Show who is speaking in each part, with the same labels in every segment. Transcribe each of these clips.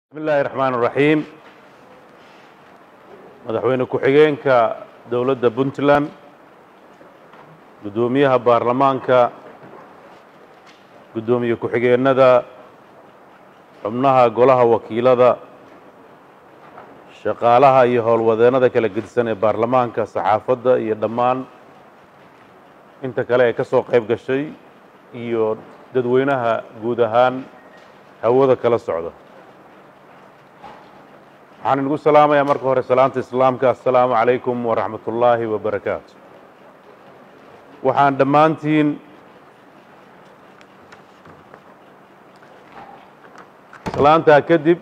Speaker 1: bismi illaahi raxmaan raxiim madaxweyne ku-xigeenka dowladda puntland guddoomiyaha baarlamaanka guddoomiye ku-xigeenada xubnaha golaha wakiilada shaqaalaha iyo howlwadeennada kala gedisan ee baarlamaanka saxaafadda iyo dhammaan inta kale ee ka soo qayb gashay iyo dadweynaha guud ahaan hawada kala socda waxaan inugu salaamayaa marka hore salaanta islaamka assalaamu calaykum waraxmat ullaahi wabarakaatu waxaan dhammaantiin salaantaa kadib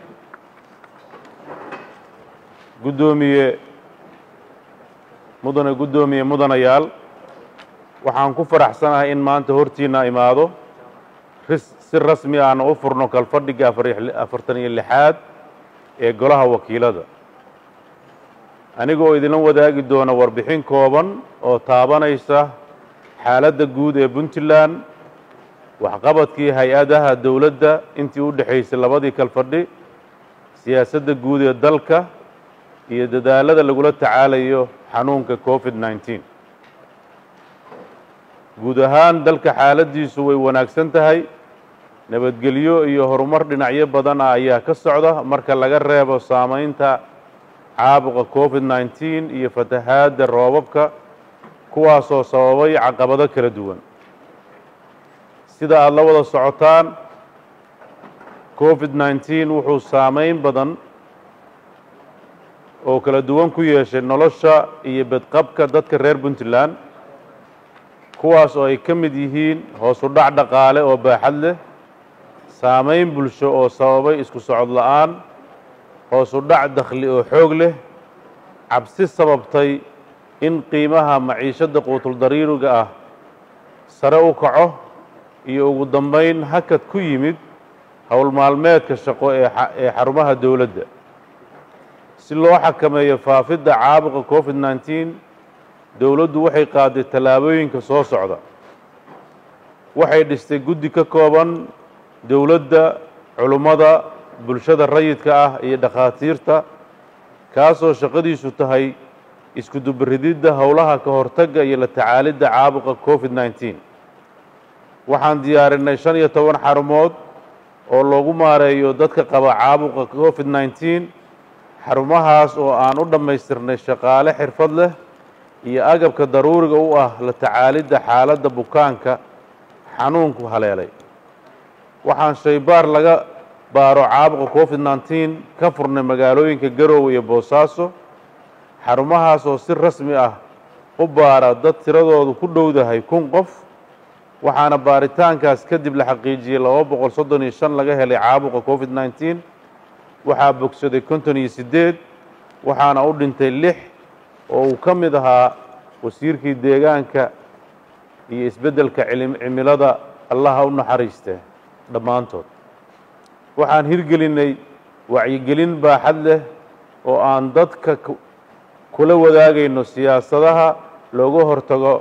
Speaker 1: guddoomiye mudane guddoomiye mudanayaal waxaan ku faraxsanahay in maanta hortiinna imaado si rasmi aana u furno kalfadhiga afartan iyo lixaad ee golaha wakiilada aniga oo idinla wadaagi doona warbixin kooban oo taabanaysa xaaladda guud ee puntland waxqabadkii hay-adaha dowladda intii u dhexaysay labadii kalfadhi siyaasadda guud ee dalka iyo dadaalada lagula tacaalayo xanuunka covid nneteen guud ahaan dalka xaaladdiisu way wanaagsan tahay nabadgelyo iyo horumar dhinacyo badan ah ayaa ka socda marka laga reebo saamaynta caabuqa covid nneteen iyo fatahaadda roobabka kuwaasoo sababay caqabado kala duwan sida aada la wada socotaan covid nneteen wuxuu saamayn badan oo kala duwan ku yeeshay nolosha iyo bedqabka dadka reer puntland kuwaas oo ay ka mid yihiin hoosu dhac dhaqaale oo baaxad leh saamayn bulsho oo sababay isku socod la-aan hoosu dhac dakhli oo xoog leh cabsi sababtay in qiimaha maciishadda quutuldariiriga ah sare u kaco iyo ugu dambayn hakad ku yimid howl maalmeedka shaqo ee xarumaha dowladda si loo xakameeyo faafidda caabuqa covid nneteen dowladdu waxay qaaday tallaabooyinka soo socda waxay dhistay guddi ka kooban dowladda culummada bulshada rayidka ah iyo dhakhaatiirta kaasoo shaqadiisu tahay isku dubarididda howlaha ka hortagga iyo la tacaalidda caabuqa covid nneteen waxaan diyaarinay shan iyo toban xarumood oo loogu maareeyo dadka qaba caabuqa covid nneteen xarumahaas oo aan u dhammaystirnay shaqaale xirfad leh iyo agabka daruuriga u ah la tacaalidda xaaladda bukaanka xanuunku haleelay waxaan shaybaar laga baaro caabuqa covid nneteen ka furnay magaalooyinka garoowe iyo boosaaso xarumahaas oo si rasmi ah u baara dad tiradoodu ku dhowdahay kun qof waxaana baaritaankaas kadib la xaqiijiyey laba boqol soddon iyo shan laga helay caabuqa covid nneteen waxaa bogsaday konton iyo siddeed waxaana u dhintay lix oo uu ka mid ahaa wasiirkii deegaanka iyo isbeddelka cimilada allaha u naxariiste dhammaantood waxaan hirgelinay wacyigelin baaxad leh oo aan dadka kula wadaagayno siyaasadaha looga hortago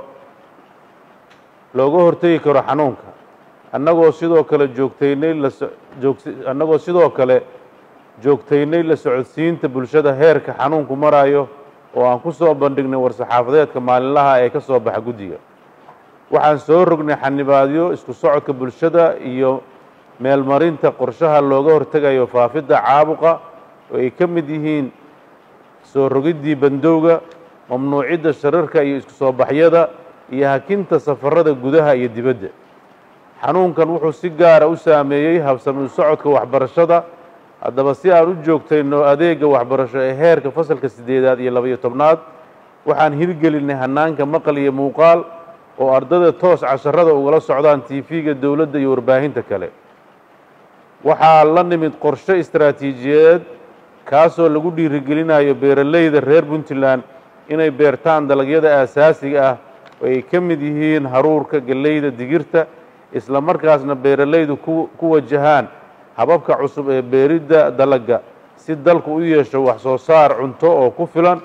Speaker 1: looga hortegi karo xanuunka annagoo sidoo kale joogtaynay lajoogannagoo sidoo kale joogtaynay la socodsiinta bulshada heerka xanuunku marayo oo aan ku soo bandhignay war-saxaafadeedka maalinlaha ee ka soo baxa guddiga waxaan soo rognay xanibaadyo isku socodka bulshada iyo meelmarinta qorshaha looga hortegayo faafidda caabuqa oo ay ka mid yihiin soo rogiddii bandowga mamnuucidda shararka iyo isku soo baxyada iyo hakinta safarada gudaha iyo dibadda xanuunkan wuxuu si gaara u saameeyey habsami socodka waxbarashada haddaba si aan u joogtayno adeega waxbarasho ee heerka fasalka siddeedaad iyo labaiyo tobnaad waxaan hirgelinay hanaanka maqal iyo muuqaal oo ardada toos casharada ugala socdaan tv-ga dowladda iyo warbaahinta kale waxaa la nimid qorshe istaraatiijiyadeed kaasoo lagu dhiirigelinayo beeraleyda reer puntland inay beertaan dalagyada aasaasiga ah oo ay ka mid yihiin haruurka galleyda digirta isla markaasna beeralaydu ku wajahaan hababka cusub ee beeridda dalagga si dalku u yeesho wax soo saar cunto oo ku filan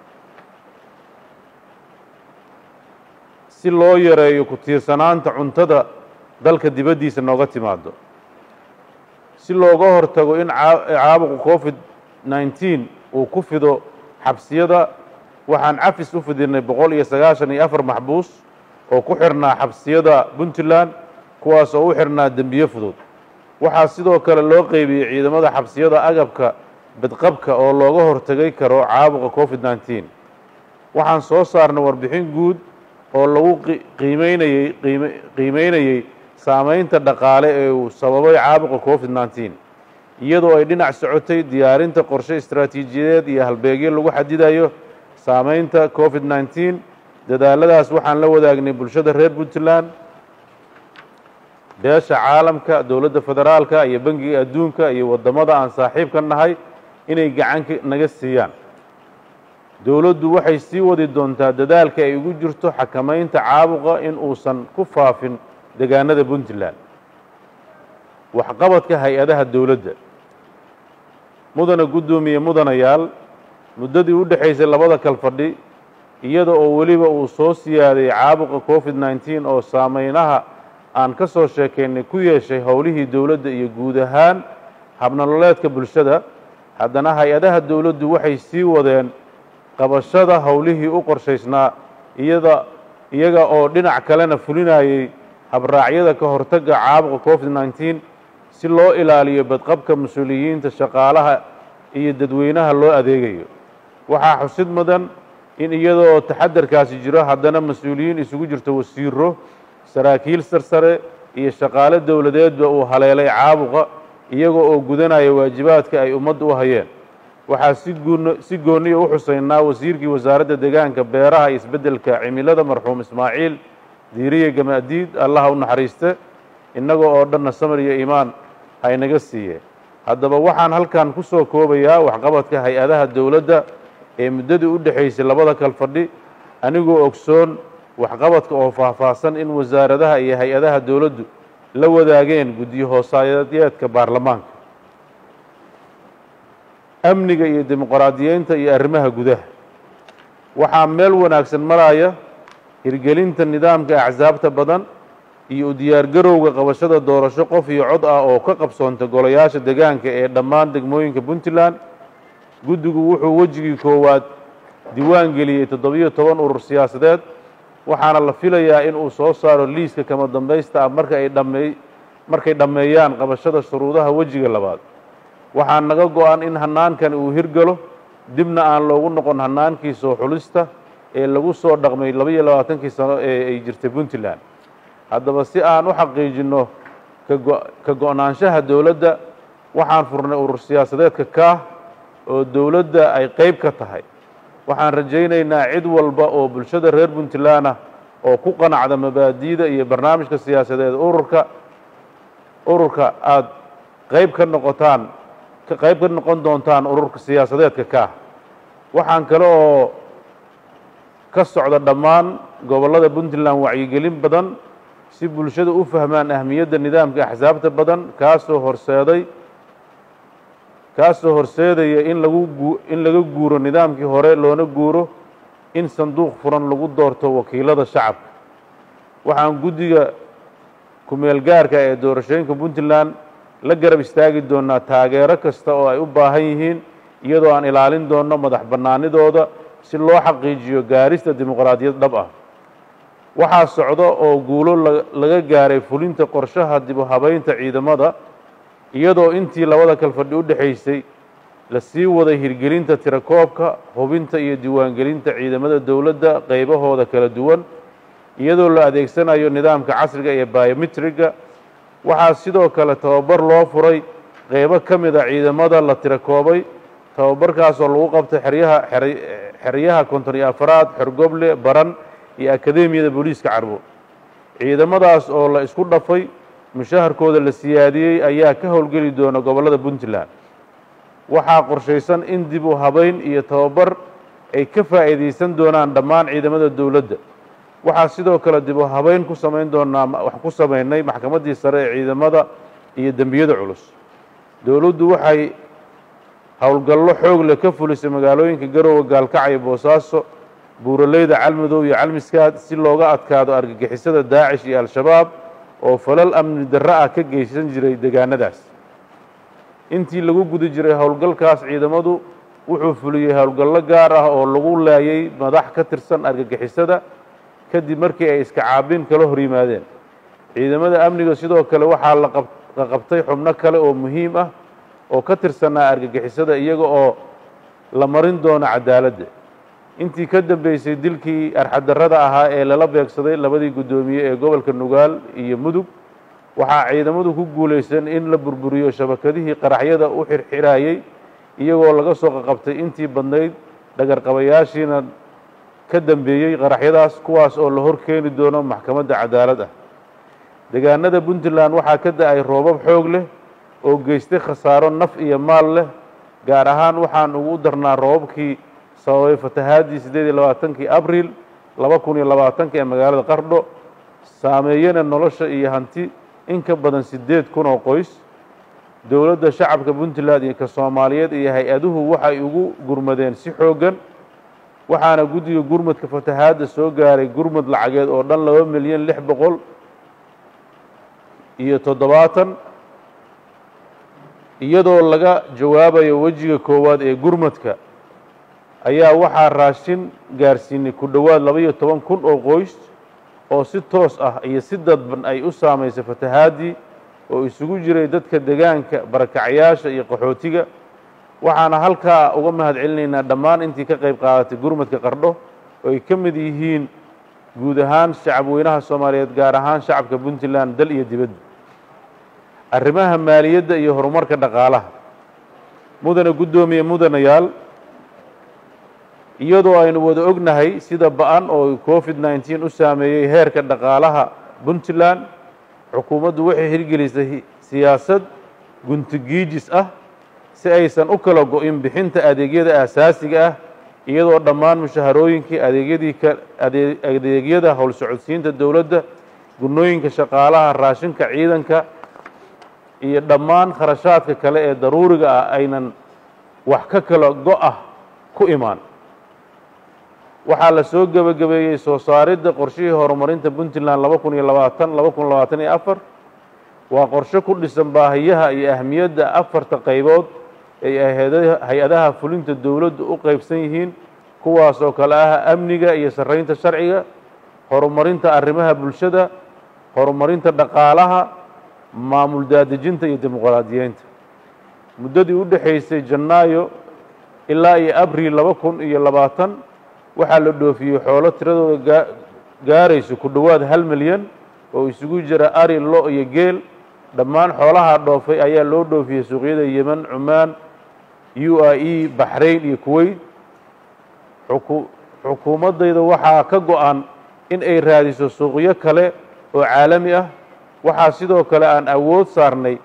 Speaker 1: si loo yareeyo ku tiirsanaanta cuntada dalka dibaddiisa nooga timaado si looga hortago in caabuqa covid nneteen uu ku fido xabsiyada waxaan cafis u fidinay boqol iyo sagaashan iyo afar maxbuus oo ku xirnaa xabsiyada puntland kuwaas oo u xirnaa dembiye fudud waxaa sidoo kale loo qeybiyey ciidamada xabsiyada agabka badqabka oo looga hortagay karo caabuqa covid nneteen waxaan soo saarnay warbixin guud oo lagu qiimeynayey qiimeynayey saameynta dhaqaale ee uu sababay caabuqa covid nneteen iyadoo ay dhinac socotay diyaarinta qorshe istaraatiijiyadeed iyo halbeegyo lagu xadidayo saameynta covid nneteen dadaaladaas waxaan la wadaagnay bulshada reer puntland beesha caalamka dowladda federaalka iyo bangiga adduunka iyo waddamada aan saaxiibka nahay inay gacan naga siiyaan dowladdu waxay sii wadi doontaa dadaalka ay ugu jirto xakamaynta caabuqa in uusan ku faafin deegaanada puntland waxqabadka hay-adaha dowladda mudana guddoomiye mudanayaal muddadii u dhexaysay labada kalfadhi iyada oo weliba uu soo siyaaday caabuqa covid nneteen oo saameynaha aan ka soo sheekaynay ku yeeshay howlihii dowladda iyo guud ahaan habnololeedka bulshada haddana hay-adaha dowladdu waxay sii wadeen qabashada howlihii u qorshaysnaa iyada iyaga oo dhinac kalena fulinayay habraacyada ka hortagga caabuqa covid nneteen si loo ilaaliyo badqabka mas-uuliyiinta shaqaalaha iyo dadweynaha loo adeegayo waxaa xusid mudan in iyadoo taxadarkaasi jiro haddana mas-uuliyiin isugu jirto wasiiro saraakiil sarsare iyo shaqaale dowladeedba uu haleelay caabuqa iyaga oo gudanaya waajibaadka ay ummadda u hayeen waxaa si guun si gooniya u xuseynaa wasiirkii wasaaradda deegaanka beeraha iyo isbeddelka cimilada marxuum ismaaciil diiriye gamaadiid allaha u naxariiste innaga oo dhanna samar iyo iimaan haynaga siiye haddaba waxaan halkan ku soo koobayaa waxqabadka hay-adaha dowladda ee muddadii u dhexaysay labada kalfadhi anigoo ogsoon waxqabadka oo faahfaahsan in wasaaradaha iyo hay-adaha dowladdu la wadaageen guddiyo hoosaayadeedka baarlamaanka amniga iyo dimuqraadiyeynta iyo arrimaha gudaha waxaa meel wanaagsan maraya hirgelinta nidaamka axsaabta badan iyo u diyaargarowga qabashada doorasho qof iyo cod ah oo ka qabsoonta golayaasha deegaanka ee dhammaan degmooyinka puntland guddigu wuxuu wejigii koowaad diiwaan geliyey toddobiyo toban urur siyaasadeed waxaana la filayaa in uu soo saaro liiska kama dambaysta ah marka ay dhammey markay dhammeeyaan qabashada shuruudaha wejiga labaad waxaa naga go-an in hannaankani uu hirgalo dibna aan loogu noqon hannaankii soo xulista ee lagu soo dhaqmay labaiyo labaatankii sano ee ay jirtay puntland haddaba si aan u xaqiijinno kago ka go-naanshaha dowladda waxaan furnay urur siyaasadeedka kaah oo dowladda ay qeyb ka tahay waxaan rajaynaynaa cid walba oo bulshada reer puntland ah oo ku qanacda mabaadi'da iyo barnaamijka siyaasadeed ururka ururka aada qeyb ka noqotaan ka qayb ka noqon doontaan ururka siyaasadeedka kaah waxaan kale oo ka socda dhammaan gobollada puntland wacyigelin badan si bulshada u fahmaan ahmiyadda nidaamka axsaabta badan kaasoo horseeday kaasoo horseedaya in lagu gu in laga guuro nidaamkii hore loona guuro in sanduuq furan lagu doorto wakiilada shacabka waxaan guddiga ku-meel gaarka ee doorashooyinka puntland la garab istaagi doonaa taageero kasta oo ay u baahan yihiin iyadoo aan ilaalin doonno madax bannaanidooda si loo xaqiijiyo gaarista dimuqraadiyad dhab ah waxaa socda oo guulo laga gaaray fulinta qorshaha dib u habaynta ciidamada iyadoo intii labada kalfadhi u dhexaysay la sii waday hirgelinta tirakoobka hubinta iyo diiwaangelinta ciidamada dowladda qaybahooda kala duwan iyadoo la adeegsanayo nidaamka casriga ee biometriga waxaa sidoo kale tababar loo furay qeybo ka mid a ciidamada la tirakoobay tababarkaasoo lagu qabtay xeryaha xeryaha konton iyo afaraad xorgoble baran iyo akademiyada booliiska carbo ciidamadaas oo la isku dhafay mushaharkooda la siyaadiyey ayaa ka howlgeli doona gobollada puntland waxaa qorshaysan in dib u habayn iyo tababar ay ka faa'iidaysan doonaan dhammaan ciidamada dowladda waxaa sidoo kale dib u habayn ku samayn doonaa wax ku samaynay maxkamaddii sare ee ciidamada iyo dembiyada culus dowladdu waxay howlgallo xoog leh ka fulisay magaalooyinka garowe gaalkacyo boosaaso buuraleyda calmadow iyo calmiskaad si looga adkaado argagixisada daacish iyo al-shabaab oo falal amni darro ah ka geysan jiray deegaanadaas intii lagu guda jiray howlgalkaas ciidamadu wuxuu fuliyey howlgallo gaar ah oo lagu laayay madax ka tirsan argagixisada kadib markii ay iska caabin kala hor yimaadeen ciidamada amniga sidoo kale waxaa la qabtay xubno kale oo muhiim ah oo ka tirsanaa argagixisada iyaga oo la marin doono cadaaladda intii ka dambeysay dilkii arxadarrada ahaa ee lala beegsaday labadii guddoomiye ee gobolka nugaal iyo mudug waxaa ciidamadu ku guulaysan in la burburiyo shabakadihii qaraxyada u xirxirayey iyagoo laga soo qaqabtay intii badnayd dhagarqabayaashiina ka dambeeyey qaraxyadaas kuwaas oo la hor keeni doono maxkamadda cadaalad ah deegaanada puntland waxaa ka da-ay roobab xoog leh oo geystay khasaaro naf iyo maal leh gaar ahaan waxaan ugu darnaa roobabkii sababay fatahaadii siddeed iyo labaatankii abriil laba kun iyo labaatanka ee magaalada qardho saameeyana nolosha iyo hanti in ka badan siddeed kun oo qoys dowladda shacabka puntland iyo ka soomaaliyeed iyo hay-aduhu waxay ugu gurmadeen si xooggan waxaana guddiga gurmadka fatahaadda soo gaaray gurmad lacageed oo dhan laba milyan lix boqol iyo toddobaatan iyadoo laga jawaabayo wejiga koowaad ee gurmadka ayaa waxaa raashin gaarsiinay ku dhowaad laba-iyo toban kun oo qoys oo si toos ah iyo si dadban ay u saamaysay fatahaadii oo isugu jiray dadka degaanka barakacyaasha iyo qaxootiga waxaana halkaa uga mahad celinaynaa dhammaan intii ka qayb qaadatay gurmadka qardho oo ay ka mid yihiin guud ahaan shacab weynaha soomaaliyeed gaar ahaan shacabka puntland dal iyo dibadda arrimaha maaliyadda iyo horumarka dhaqaalaha mudane guddoomiye mudanayaal iyadoo aynu wada ognahay sida ba-an oo covid nneteen u saameeyey heerka dhaqaalaha puntland xukuumaddu waxay hirgelisay siyaasad guntigiijis ah si aysan u kala go-in bixinta adeegyada aasaasiga ah iyadoo dhammaan mushaharooyinkii adeegyadii adeegyada howlsocodsiinta dowladda gunooyinka shaqaalaha raashinka ciidanka iyo dhammaan kharashaadka kale ee daruuriga ah aynan wax ka kala go-ah ku imaan waxaa la soo gebagabeeyey soo saaridda qorshihii horumarinta puntland laba kun iyo labaatan laba kun labaatan iyo afar waa qorshe ku dhisan baahiyaha iyo ahmiyadda afarta qaybood ay hay-adaha fulinta dowladdu u qaybsan yihiin kuwaas oo kale ah amniga iyo sarreynta sharciga horumarinta arrimaha bulshada horumarinta dhaqaalaha maamul daadejinta iyo dimuqraadiyeynta muddadii u dhexaysay janaayo ilaa iyo abriil laba kun iyo labaatan waxaa la dhoofiyey xoolo tiradooda gaarayso ku dhowaad hal milyan oo isugu jira ari lo iyo geel dhammaan xoolaha dhoofay ayaa loo dhoofiyey suuqyada yeman cumaan u a e baxrayn iyo kuweyt xukuumaddayda waxaa ka go-an in ay raadiso suuqyo kale oo caalami ah waxaa sidoo kale aan awood saarnay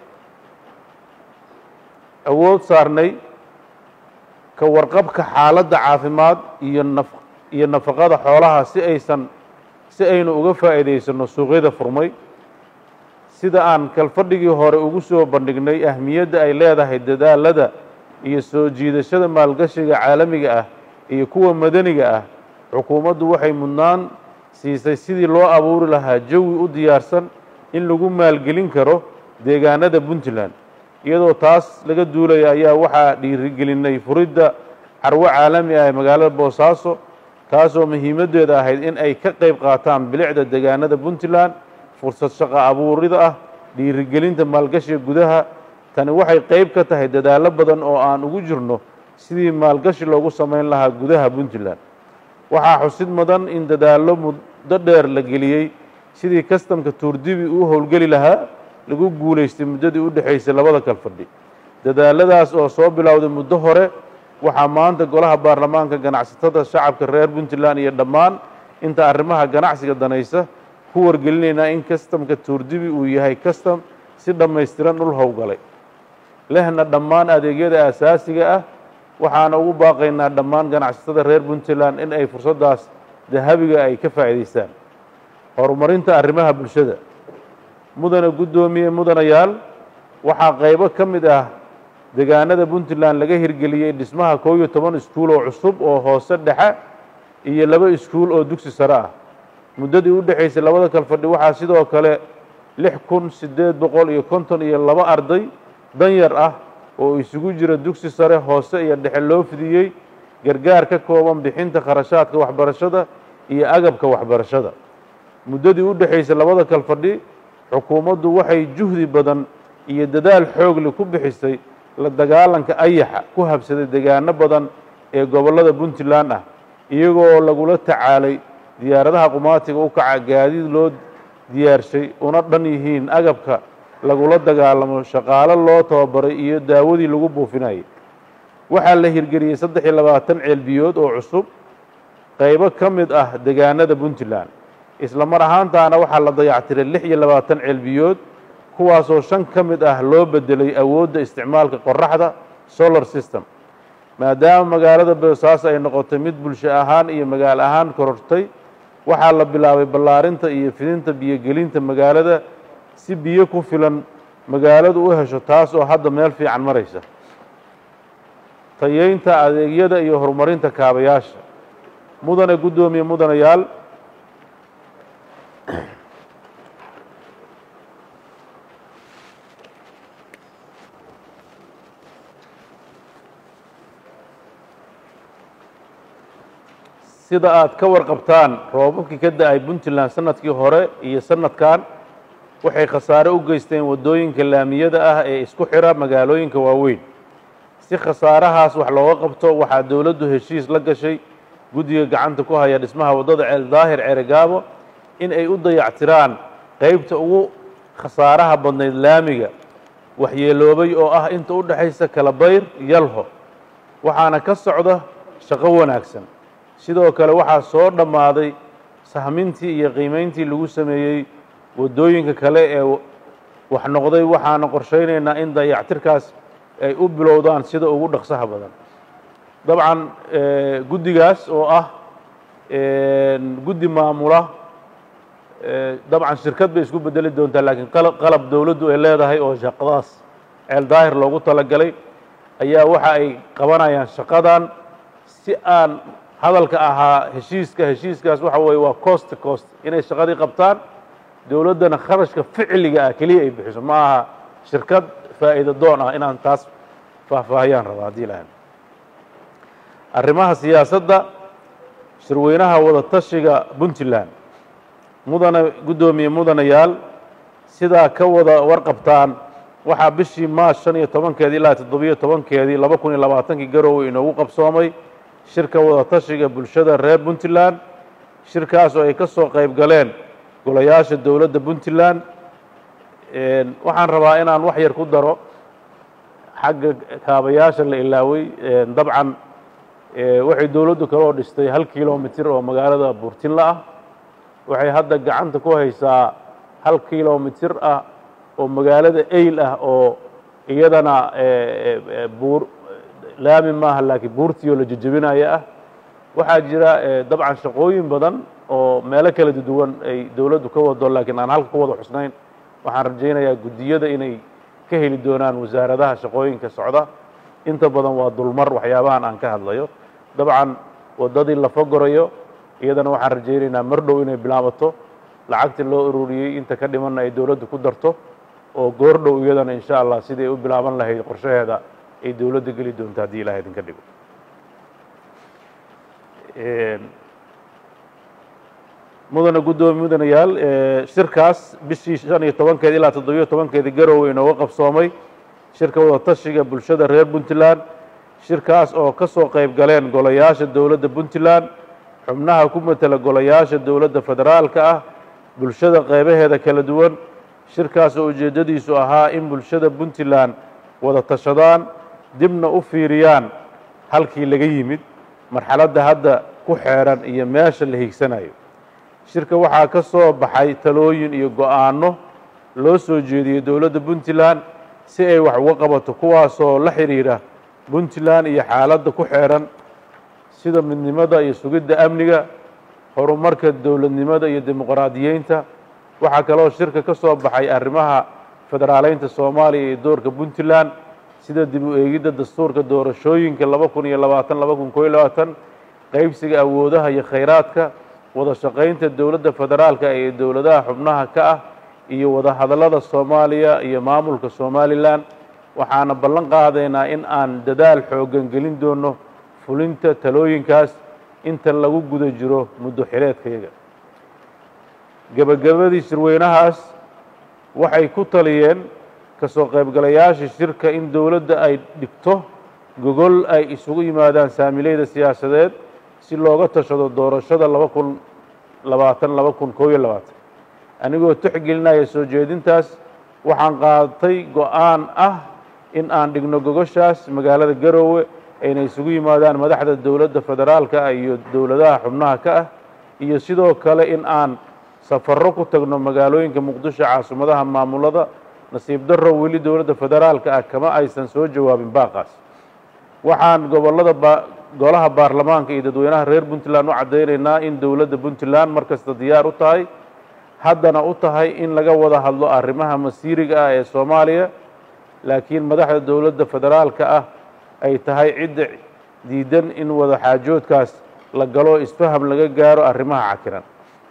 Speaker 1: awood saarnay ka warqabka xaaladda caafimaad iyo naf iyo nafaqada xoolaha si aysan si aynu uga faa'iidaysanno suuqyada furmay sida aan kalfadhigii hore ugu soo bandhignay ahmiyadda ay leedahay dadaalada iyo soo jiidashada maalgashiga caalamiga ah iyo kuwa madaniga ah xukuumaddu waxay mudnaan siisay sidii loo abuuri lahaa jawi u diyaarsan in lagu maalgelin karo deegaanada puntland iyadoo taas laga duulaya ayaa waxaa dhiirigelinay furidda carwo caalami ah ee magaalada boosaaso taasoo muhiimaddeeda ahayd in ay ka qayb qaataan bilicda deegaanada puntland fursad shaqo abuurida ah dhiirigelinta maalgashiga gudaha tani waxay qayb ka tahay dadaallo badan oo aan ugu jirno sidii maalgashi loogu samayn lahaa gudaha puntland waxaa xusid mudan in dadaallo muddo dheer la geliyey sidii kastamka tuurdibi uu howlgeli lahaa lagu guulaystay muddadii u dhexaysay labada kalfadhi dadaaladaas oo soo bilowday muddo hore waxaa maanta golaha baarlamaanka ganacsatada shacabka reer puntland iyo dhammaan inta arrimaha ganacsiga danaysa ku wargelinaynaa in kastamka tuurdibi uu yahay kastam si dhammaystiran dhul howlgalay lehna dhammaan adeegyada aasaasiga ah waxaana ugu baaqaynaa dhammaan ganacsatada reer puntland in ay fursaddaas dahabiga ay ka faa'iidaystaan horumarinta arrimaha bulshada mudane guddoomiye mudanayaal waxaa qaybo ka mid ah deegaanada puntland laga hirgeliyey dhismaha koob iyo toban iskuul oo cusub oo hoose dhexe iyo laba iskuul oo dugsi sare ah muddadii u dhexaysay labada kalfadhi waxaa sidoo kale lix kun siddeed boqol iyo konton iyo laba arday danyar ah oo isugu jira dugsi sare hoose iyo dhexe loo fidiyey gargaar ka kooban bixinta kharashaadka waxbarashada iyo agabka waxbarashada muddadii u dhexaysay labada kal fadhi xukuumaddu waxay juhdi badan iyo dadaal xoogli ku bixisay la dagaalanka ayaxa ku habsaday degaano badan ee gobollada puntland ah iyagoo lagula tacaalay diyaaradaha qumaatiga u kaca gaadiid loo diyaarshay una dhan yihiin agabka lagula dagaalamo shaqaalo loo tababaray iyo daawadii lagu buufinayay waxaa la hirgeliyey saddex iyo labaatan ceelbiyood oo cusub qaybo ka mid ah degaanada puntland isla mar ahaantaana waxaa la dayactiray lix iyo labaatan ceelbiyood kuwaasoo shan ka mid ah loo bedelay awoodda isticmaalka qoraxda solar system maadaama magaalada boosaaso ay noqotay mid bulsho ahaan iyo magaalo ahaan korortay waxaa la bilaabay ballaarinta iyo fidinta biyogelinta magaalada si biyo ku filan magaaladu u hesho taas oo hadda meel fiican maraysa tayeynta adeegyada iyo horumarinta kaabayaasha mudane guddoomiye mudanayaal sida aad ka warqabtaan roobabkii ka da-ay puntland sanadkii hore iyo sanadkan waxay khasaare u geysteen waddooyinka laamiyada ah ee isku xira magaalooyinka waaweyn si khasaarahaas wax looga qabto waxaa dowladdu heshiis la gashay guddiga gacanta ku haya dhismaha waddada ceel daahir ceregaabo in ay u dayactiraan qeybta ugu khasaaraha badnayd laamiga waxyeeloobay oo ah inta u dhexaysa kalabayr yalho waxaana ka socda shaqo wanaagsan sidoo kale waxaa soo dhammaaday sahmintii iyo qiimayntii lagu sameeyey waddooyinka kale ee wax noqday waxaana qorshaynaynaa in dayactirkaas ay u bilowdaan sida ugu dhaqsaha badan dabcan guddigaas oo ah guddi maamula dabcan shirkad bay isku bedeli doontaa laakiin qalab dowladdu ay leedahay oo shaqadaas ceel daahir loogu talagalay ayaa waxa ay qabanayaan shaqadan si aan hadalka ahaa heshiiska heshiiskaas waxa weeye waa cost cost inay shaqadii qabtaan dowladdana kharashka ficliga ah keliya ay bixiso ma aha shirkad faa'iida doon ah inaan taas faahfaahiyaan raba haddii lahan arrimaha siyaasadda shirweynaha wada tashiga puntland mudane guddoomiye mudanayaal sidaa ka wada warqabtaan waxaa bishii maars shan iyo tobankeedii ilaa toddobiyo tobankeedii laba kun iyo labaatankii garowe inoogu qabsoomay shirka wada tashiga bulshada reer puntland shirkaas oo ay ka soo qayb galeen golayaasha dowladda puntland waxaan rabaa inaan wax yar ku daro xagga kaabayaasha la ilaaway dabcan waxay dowladdu kaloo dhistay hal kilomitir oo magaalada buurtinla ah waxay hadda gacanta ku haysaa hal kilomitir ah oo magaalada eyl ah oo iyadana buur laami maaha laakiin buurtii oo la jejebinaya ah waxaa jira dabcan shaqooyin badan oo meelo kala duwan ay dowladdu ka wado laakiin aan halka ku wada xusnayn waxaan rajaynayaa guddiyada inay ka heli doonaan wasaaradaha shaqooyinka socda inta badan waa dulmar waxyaabahan aan ka hadlayo dabcan waddadii la fogorayo iyadana waxaan rajaynaynaa mar dhow inay bilaabato lacagtii loo ururiyey inta ka dhimanna ay dowladdu ku darto oo goor dhow iyadana insha allah sidii ay u bilaaban lahayd qorshaheeda ay dowladda geli doonto haddii ilaah idinka dhigo mudane guddoomiye mudanayaal shirkaas bishii shan iyo tobankeedi ilaa toddobiyo tobankeedii garowe inooga qabsoomay shirka wada tashiga bulshada reer puntland shirkaas oo ka soo qayb galeen golayaasha dowladda puntland xubnaha ku matela golayaasha dowladda federaalka ah bulshada qeybaheeda kala duwan shirkaas oo ujeeddadiisu ahaa in bulshada puntland wada tashadaan dibna u fiiriyaan halkii laga yimid marxaladda hadda ku xeeran iyo meesha la hiigsanayo shirka waxaa ka soo baxay talooyin iyo go-aanno loo soo jeediyey dowladda puntland si ay wax uga qabato kuwaasoo la xidhiidha puntland iyo xaaladda ku xeeran sida midnimada iyo sugidda amniga horumarka dowladnimada iyo dimuqraadiyeynta waxaa kaloo shirka ka soo baxay arrimaha federaaleynta soomaaliya iyo doorka puntland sida dib u eegidda dastuurka doorashooyinka laba kun iyo labaatan laba kun koo iyo labaatan qeybsiga awoodaha iyo khayraadka wada shaqaynta dowladda federaalka ee dowladaha xubnaha ka ah iyo wada hadallada soomaaliya iyo maamulka somalilan waxaana ballan qaadaynaa in aan dadaal xooggan gelin doono fulinta talooyinkaas inta lagu guda jiro muddo xileedkayaga gebagabadii shirweynahaas waxay ku taliyeen ka soo qaybgalayaasha shirka in dowladda ay dhigto gogol ay isugu yimaadaan saamileyda siyaasadeed si looga tashado doorashada laba kun labaatan laba kun koob iyo labaatan anigoo tixgelinaya soo jeedintaas waxaan qaadatay go-aan ah in aan dhigno gogoshaas magaalada garoowe ayna isugu yimaadaan madaxda dowladda federaalka ah iyo dowladaha xubnaha ka ah iyo sidoo kale in aan safarro ku tagno magaalooyinka muqdisho caasimadaha maamulada nasiib darro weli dowladda federaalka ah kama aysan soo jawaabin baaqaas waxaan gobollada ba golaha baarlamaanka iyo dadweynaha reer puntland u caddaynaynaa in dowladda puntland mar kasta diyaar u tahay haddana u tahay in laga wada hadlo arrimaha masiiriga ah ee soomaaliya laakiin madaxda dowladda federaalka ah ay tahay cidda diidan in wada xaajoodkaas la galo isfaham laga gaaro arrimaha cakiran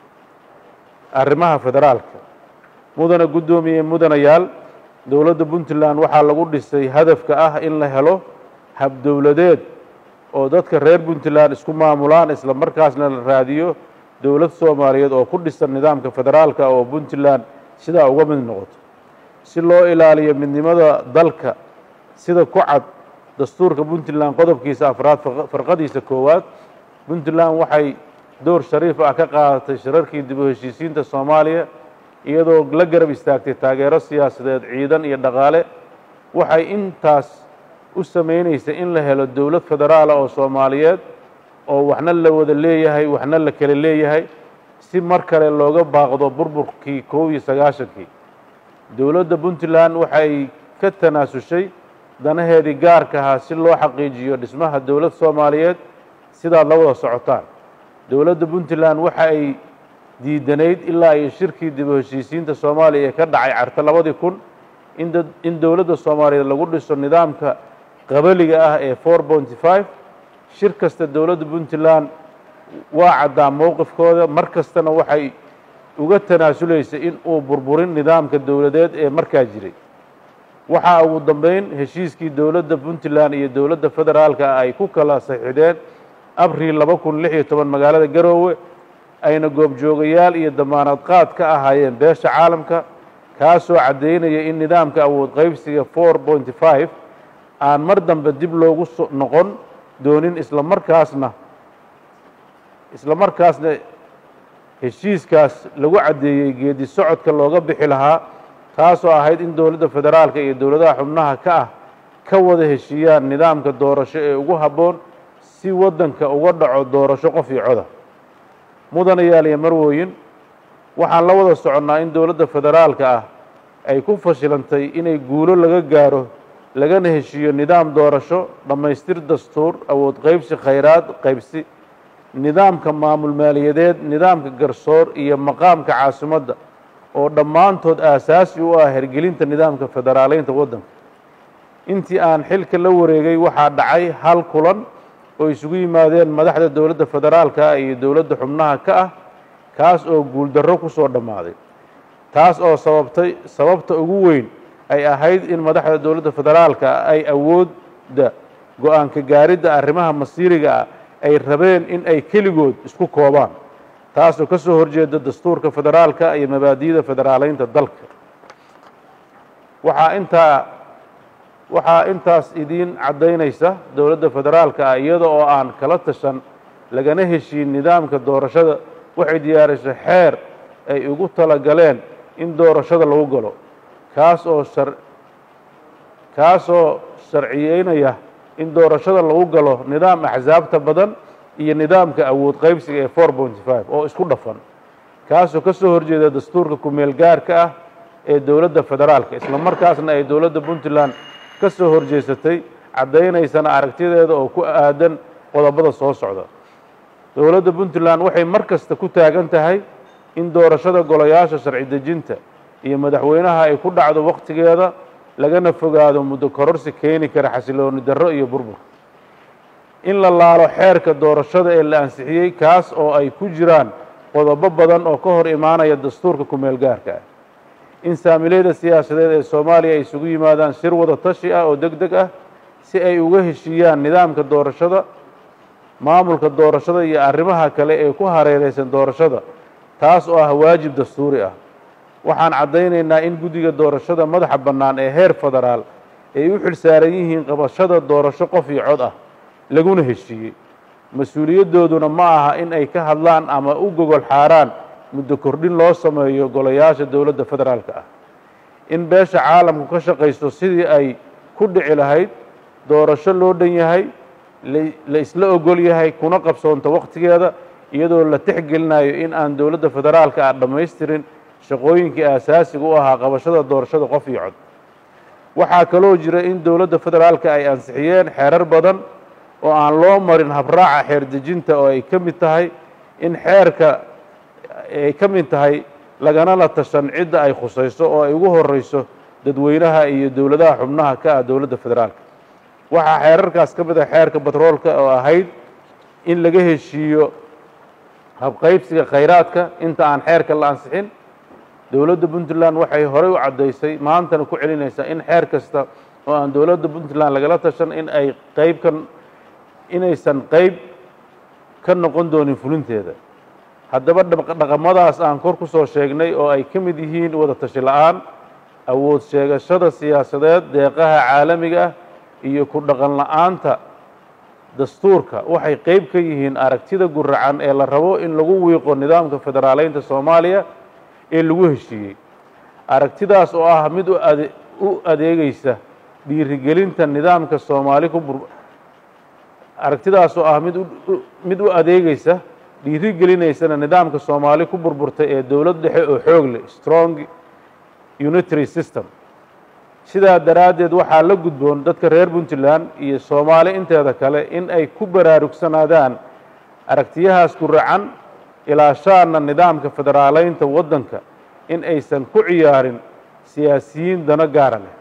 Speaker 1: arrimaha federaalka mudana guddoomiye mudanayaal dowladda puntland waxaa lagu dhisay hadafka ah in la helo habdowladeed oo dadka reer puntland isku maamulaan isla markaasna la raadiyo dowlad soomaaliyeed oo ku dhisan nidaamka federaalka oo puntland sidaa uga mid noqoto si loo ilaaliyo midnimada dalka sida ku cad dastuurka puntland qodobkiisa afraad farqadiisa koowaad puntland waxay door shariif ah ka qaadatay shirarkii dib u heshiisiinta soomaaliya iyadoo la garab istaagtay taageero siyaasadeed ciidan iyo dhaqaale waxay intaas u samaynaysay in la helo dowlad federaala oo soomaaliyeed oo waxna la wada leeyahay waxna la kale leeyahay si mar kale looga baaqdo burburkii koob iyo sagaashankii dowladda puntland waxay ka tanaasushay danaheedii gaarka ahaa si loo xaqiijiyo dhismaha dowlad soomaaliyeed sidaad la wada socotaan dowladda puntland waxa ay diidanayd ilaa iyo shirkii dib u heshiisiinta soomaaliya ee ka dhacay carta labadii kun inda in dowladda soomaaliyeed lagu dhiso nidaamka qabaliga ah ee four pointy five shir kasta dowladda puntland waa caddaa mowqifkooda mar kastana waxay uga tanaasuleysay in uu burburin nidaamka dowladeed ee markaa jiray waxaa ugu dambeyn heshiiskii dowladda puntland iyo dowladda federaalka ay ku kala saxiixdeen abril laba kun lix iyo toban magaalada garoowe ayna goobjoogayaal iyo damaanad qaad ka ahaayeen beesha caalamka kaasoo caddaynaya in nidaamka awood qaybsiga four pointy five aan mar dambe dib loogu so noqon doonin isla markaasna isla markaasna heshiiskaas lagu caddeeyey geedi socodka looga bixi lahaa taasoo ahayd in dowladda federaalka iyo dowladaha xubnaha ka ah ka wada heshiiyaan nidaamka doorasho ee ugu habboon si waddanka uga dhaco doorasho qof iyo coda mudanayaal iyo marwooyin waxaan la wada soconnaa in dowladda federaalka ah ay ku fashilantay inay guulo laga gaaro lagana heshiiyo nidaam doorasho dhammaystir dastuur awood qaybsi khayraad qaybsi nidaamka maamul maaliyadeed nidaamka garsoor iyo maqaamka caasimadda oo dhammaantood aasaasi u ah hergelinta nidaamka federaaleynta waddanka intii aan xilka la wareegay waxaa dhacay hal kulan oo isugu yimaadeen madaxda dowladda federaalka ah iyo dowladda xubnaha ka ah kaas oo guuldarro ku soo dhammaaday taas oo sababtay sababta ugu weyn ay ahayd in madaxda dowladda federaalka ay awoodda go-aanka gaaridda arrimaha masiiriga ah ay rabeen in ay keligood isku koobaan taasoo ka soo horjeeda dastuurka federaalka iyo mabaadi'da federaaleynta dalka waxaa intaa waxaa intaas idiin caddaynaysa dowladda federaalka ah iyada oo aan kala tashan lagana heshiin nidaamka doorashada waxay diyaarisay xeer ay ugu talagaleen in doorashada lagu galo kaas oo shar kaasoo sharciyeynaya in doorashada lagu galo nidaam axsaabta badan iyo nidaamka awood qaybsiga ee four pointy five oo isku dhafan kaasoo ka soo horjeeda dastuurka kumeel gaarka ah ee dowladda federaalka isla markaasna ay dowladda puntland ka soo horjeesatay caddaynaysana aragtideeda oo ku aadan qodobada soo socda dowladda puntland waxay mar kasta ku taagan tahay in doorashada golayaasha sharci dejinta iyo madaxweynaha ay ku dhacdo wakhtigeeda lagana fogaado muddo kororsi keeni kara xasilooni darro iyo burbur in la laalo xeerka doorashada ee la ansixiyey kaas oo ay ku jiraan qodobo badan oo ka hor imaanaya dastuurka kumeel gaarka ah in saamileyda siyaasadeed ee soomaaliya ay isugu yimaadaan shir wada tashi ah oo deg deg ah si ay uga heshiiyaan nidaamka doorashada maamulka doorashada iyo arrimaha kale ee ku hareereysan doorashada taas oo ah waajib dastuuri ah waxaan caddaynaynaa in guddiga doorashada madaxa bannaan ee heer federaal ay u xil saaran yihiin qabashada doorasho qof iyo cod ah laguna heshiiyey mas-uuliyaddooduna ma aha in ay ka hadlaan ama u gogol xaaraan muddo kordhin loo sameeyo golayaasha dowladda federaalka ah in beesha caalamku ka shaqaysto sidii ay ku dhici lahayd doorasho loo dhan yahay la isla ogol yahay kuna qabsoonto wakhtigeeda iyadoo la tixgelinayo in aan dowladda federaalka ah dhammaystirin shaqooyinkii aasaasiga u ahaa qabashada doorashada qof iyo cod waxaa kaloo jira in dowladda federaalka ay ansixiyeen xeerar badan oo aan loo marin habraaca xeer dejinta oo ay ka mid tahay in xeerka ay ka mid tahay lagana la tashan cidda ay khusayso oo ay ugu horeyso dadweynaha iyo dowladaha xubnaha ka ah dowladda federaalka waxaa xeerarkaas ka mid ah xeerka batroolka oo ahayd in laga heshiiyo habqaybsiga khayraadka inta aan xeerka la ansixin dowladda puntland waxay horey u caddaysay maantana ku celinaysaa in xeer kasta oo aan dowladda puntland lagala tashan in ay qayb ka inaysan qayb ka noqon doonin fulinteeda haddaba dhaqamadaas aan kor ku soo sheegnay oo ay ka mid yihiin wada tashi la-aan awood sheegashada siyaasadeed deeqaha caalamiga ah iyo ku dhaqan la-aanta dastuurka waxay qayb ka yihiin aragtida guracan ee la rabo in lagu wiiqo nidaamka federaaleynta soomaaliya ee lagu heshiiyey aragtidaas oo ah mid u adeegeysa dhiirigelinta nidaamka soomaali ku aragtidaas oo ah mid mid u adeegeysa dhiirigelinaysana nidaamka soomaali ku burburtay ee dowlad dhexe oo xoog leh strong unitary system sidaa daraaddeed waxaa la gudboon dadka reer puntland iyo soomaali inteeda kale in ay ku baraarugsanaadaan aragtiyahaas ku racan ilaashaana nidaamka federaaleynta waddanka in aysan ku ciyaarin siyaasiyiin dano gaara leh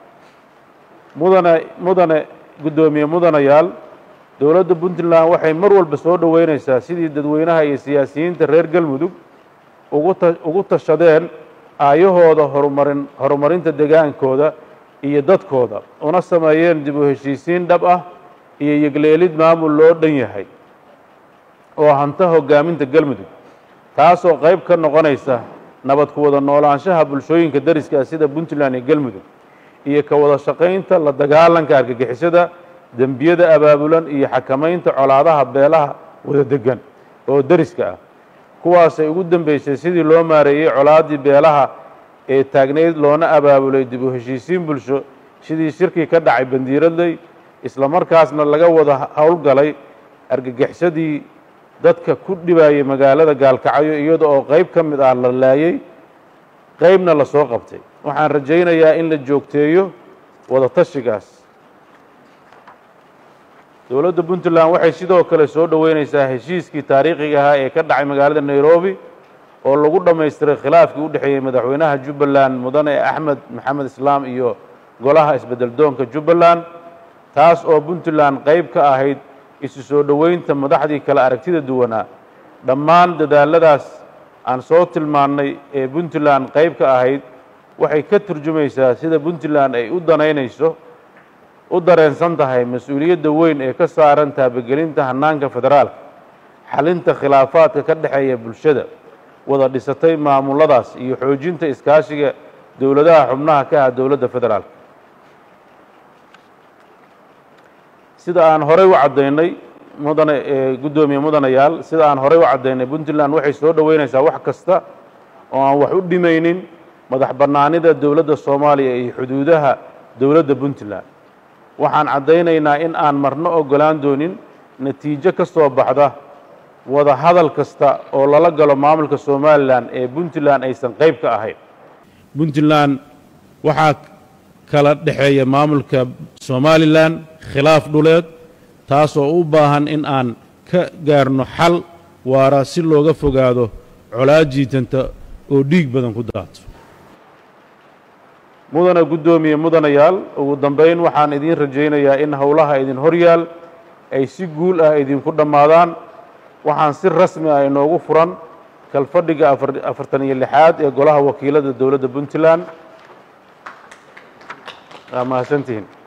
Speaker 1: mudane mudane guddoomiye mudanayaal dowladda puntland waxay mar walba soo dhoweynaysaa sidii dadweynaha iyo siyaasiyiinta reer galmudug uguta ugu tashadeen aayahooda horumarin horumarinta degaankooda iyo dadkooda una sameeyeen dib u heshiisiin dhab ah iyo yegleelid maamul loo dhan yahay oo hanta hoggaaminta galmudug taasoo qayb ka noqonaysa nabad ku wada noolaanshaha bulshooyinka dariska ah sida puntland iyo galmudug iyo ka wada shaqaynta la dagaalanka argagixisada dembiyada abaabulan iyo xakamaynta colaadaha beelaha wada degan oo deriska ah kuwaasay ugu dambeysay sidii loo maareeyey colaaddii beelaha ee taagnayd loona abaabulay dib u heshiisiin bulsho sidii shirkii ka dhacay bandiiradley isla markaasna laga wada howlgalay argagixisadii dadka ku dhibayay magaalada gaalkacyo iyada oo qayb ka mid ah la laayey qaybna la soo qabtay waxaan rajaynayaa in la joogteeyo wada tashigaas dowladda puntland waxay sidoo kale soo dhoweynaysaa heshiiskii taariikhiga ahaa ee ka dhacay magaalada nairobi oo lagu dhammaystiray khilaafkii u dhexeeyey madaxweynaha jubbaland mudane axmed maxamed islaam iyo golaha isbedel doonka jubbaland taas oo puntland qayb ka ahayd isu soo dhoweynta madaxdii kale aragtida duwanaa dhammaan dadaaladaas aan soo tilmaannay ee puntland qayb ka ahayd waxay ka turjumaysaa sida puntland ay u danaynayso u dareensan tahay mas-uuliyadda weyn ee ka saaran taabagelinta hannaanka federaalka xalinta khilaafaadka ka dhexeeya bulshada wada dhisatay maamuladaas iyo xoojinta iskaashiga dowladaha xubnaha ka ah dowladda federaalka sida aan horey u caddaynay mudane guddoomiye mudanayaal sida aan horey u caddaynay puntland waxay soo dhoweynaysaa wax kasta oo aan wax u dhimaynin madax bannaanida dowladda soomaaliya iyo xuduudaha dowladda puntland waxaan caddaynaynaa in aan marno oggolaan doonin natiijo ka soo baxda wada hadal kasta oo lala galo maamulka somalilan ee puntland aysan qayb ka ahayn puntland waxaa kala dhexeeya maamulka somalilan khilaaf dhuleed taasoo u baahan in aan ka gaarno xal waara si looga fogaado colaad jiitanta oo dhiig badan ku daato mudana guddoomiye mudanayaal ugu dambayn waxaan idiin rajaynayaa in howlaha idin horyaal ay si guul ah idinku dhammaadaan waxaan si rasmi ah inoogu furan kalfadhiga afartan iyo lixaad ee golaha wakiilada dowladda puntland waa mahadsantihiin